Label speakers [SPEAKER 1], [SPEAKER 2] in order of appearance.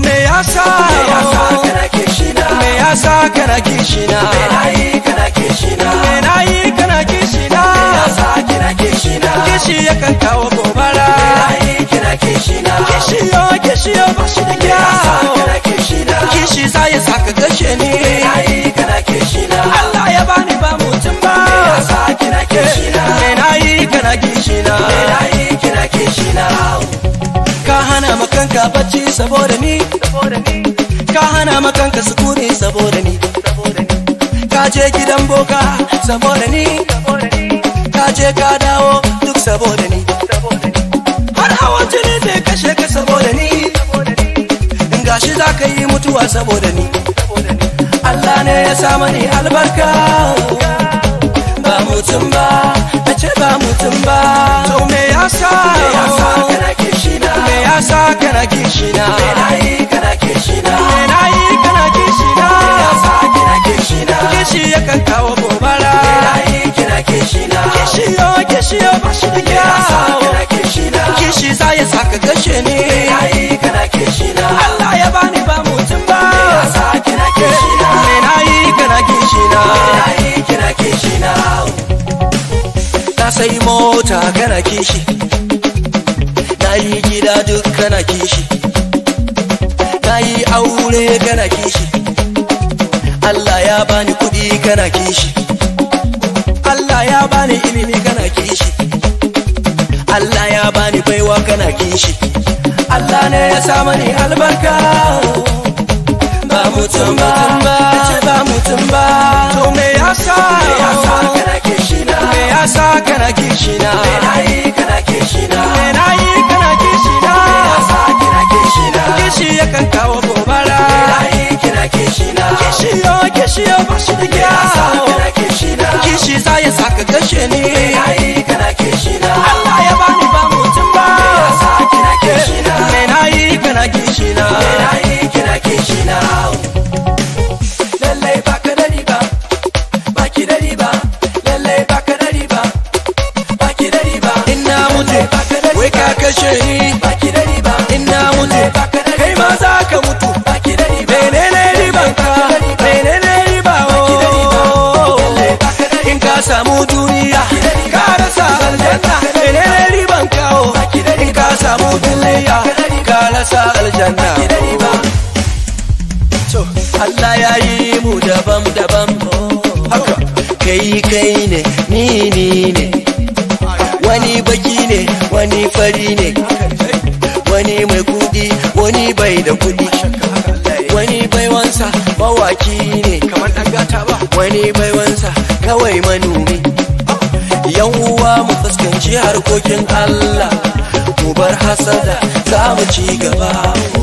[SPEAKER 1] me yasa
[SPEAKER 2] me yasa kana kishina
[SPEAKER 1] me yasa kana kishina
[SPEAKER 2] me nayi kana kishina
[SPEAKER 1] me nayi kana kishina
[SPEAKER 2] me yasa kina kishina
[SPEAKER 1] kishi yakan kawo gobara
[SPEAKER 2] me nayi kina kishina
[SPEAKER 1] kishi yo kishi yo ba shi da
[SPEAKER 2] me yasa
[SPEAKER 1] kyau
[SPEAKER 2] kana kishina
[SPEAKER 1] kishi za ya saka gashe ni
[SPEAKER 2] me nayi kana kishina
[SPEAKER 1] Allah ya bani ba mutum ba
[SPEAKER 2] me yasa kina kishina
[SPEAKER 1] me nayi kana kishina
[SPEAKER 2] me nayi kina kishina
[SPEAKER 1] ka hana makanka bacci saboda ni ka hana makanka sukuni saboda ni ka je gidan boka saboda ni ka je ka dawo duk saboda ni har hawan jini zai kashe ka saboda ni in gashi za ka yi mutuwa saboda ni Allah ne ya sa mani albarka ba mutum ba na ce ba mutum ba to me yasa
[SPEAKER 2] me yasa kana kishina
[SPEAKER 1] me yasa kana kishina
[SPEAKER 2] me nayi kana kishina
[SPEAKER 1] me nayi kana kishina
[SPEAKER 2] me yasa kina kishina
[SPEAKER 1] kishi yakan kawo gobara
[SPEAKER 2] me nayi kina kishina
[SPEAKER 1] kishi yo kishi yo ba shi da
[SPEAKER 2] me yasa
[SPEAKER 1] kyau
[SPEAKER 2] kana kishina
[SPEAKER 1] kishi za ya saka gashe ni
[SPEAKER 2] me nayi kana kishina
[SPEAKER 1] Allah ya bani ba mutum ba
[SPEAKER 2] me yasa kina kishina
[SPEAKER 1] me nayi kana kishina
[SPEAKER 2] me nayi kina kishina
[SPEAKER 1] na sai mota kana kishi na yi gida duk kana kishi na yi aure kana kishi Allah ya bani kudi kana kishi Allah ya bani ilimi kana kishi Allah ya bani baiwa kana kishi Allah ne ya sa mani albarka ba mutum ba ce ba mutum ba to me yasa
[SPEAKER 2] me yasa kana kishina
[SPEAKER 1] me yasa kana kishina
[SPEAKER 2] me nayi kana kishina
[SPEAKER 1] me nayi kana kishina
[SPEAKER 2] me yasa kina kishina
[SPEAKER 1] kishi yakan kawo gobara
[SPEAKER 2] me nayi kina kishina
[SPEAKER 1] kishi yo kishi yo ba shi da
[SPEAKER 2] me yasa
[SPEAKER 1] kyau
[SPEAKER 2] kana kishina
[SPEAKER 1] kishi za ya saka gashe ni
[SPEAKER 2] me nayi kana kishina
[SPEAKER 1] Allah ya bani ba mutum ba
[SPEAKER 2] me yasa kina kishina
[SPEAKER 1] me nayi kana kishina
[SPEAKER 2] me nayi kina kishina lallai baka da riba baki da riba lallai baka da riba baki da riba
[SPEAKER 1] ina mutu
[SPEAKER 2] baka da
[SPEAKER 1] wai ka kashe ni
[SPEAKER 2] baki da riba
[SPEAKER 1] ina mutu kai ma za ka mutu
[SPEAKER 2] baki da riba
[SPEAKER 1] menene riban ka menene riba oh in ka samu duniya ka rasa aljanna menene riban ka oh in ka samu duniya ka rasa aljanna to Allah ya yi mu daban daban haka kai kai ne ni ni ne wani baki ne wani fari ne wani mai kudi wani bai da kudi wani baiwansa mawaki ne kamar dan gata ba wani baiwansa kawai manomi yan uwa mu fuskanci harkokin Allah mu bar hasada za mu ci gaba